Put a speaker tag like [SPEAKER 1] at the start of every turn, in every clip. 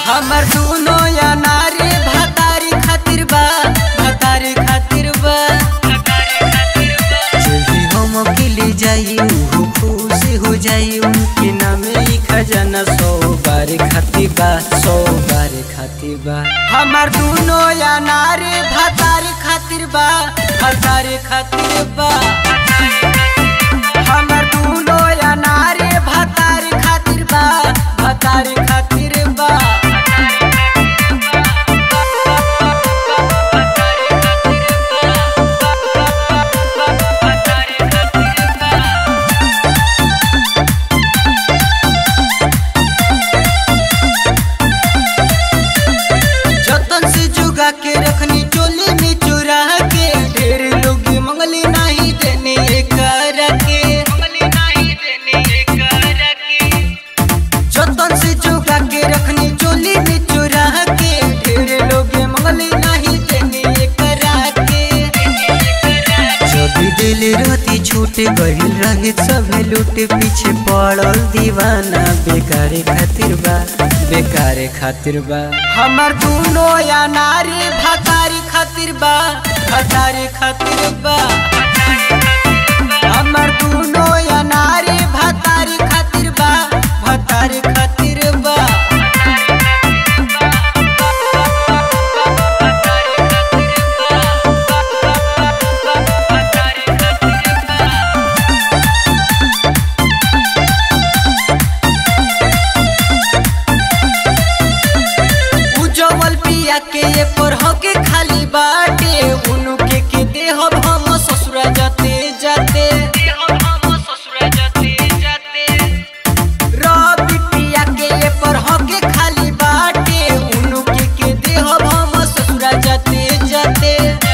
[SPEAKER 1] हमर दुनो या नारी भतारी खातिर बा भतारी खातिर बा जल्दी हम अकेले जाई हो खुश हो जाई उनके नामे ई खजाना सौ बार खातिर बा सौ बार खातिर बा हमर दुनो या नारी भतारी खातिर बा भतारी खातिर बा हमर दुनो या नारी भतारी खातिर बा भतारी खातिर बा जतन से जुगा के रखनी चोली में चुरा के ढेर लोग मंगली नहीं देने कर के जतन से जुगा के रखनी चोली में चुरा के ढेर लोग मंगली नहीं देने करा के जब दिल रहती छूट गइल रहे सब लूट पीछे पड़ल दीवाना बेकारे खातिर बा बेकारे खातिर बा हमर दुनो या नारी भतारी खातिर बा भतारी खातिर बा हमर दुनो या नारी भतारी खातिर बा भतारी खातिर बा उजवल पिया के ये पर हके खाली बाटे उनके के देहब हम ससुरा जाते जाते रवि पिया के ये पर हके खाली बाटे उनके के देहब हम ससुरा जाते जाते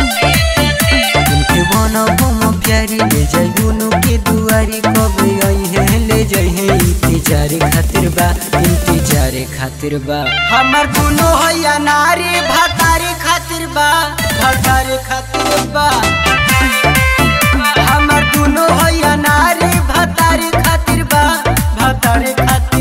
[SPEAKER 1] उनके बना हम प्यारी ले जाई उनके दुआरी कब आई है ले जाई है इंतजार खातिर बा इंतजार खातिर बा हमर दुनो हैया नारी भतारी खातिर बा भतारी खातिर बा हमर दुनो हैया नारी भतारी खातिर बा भतारी खातिर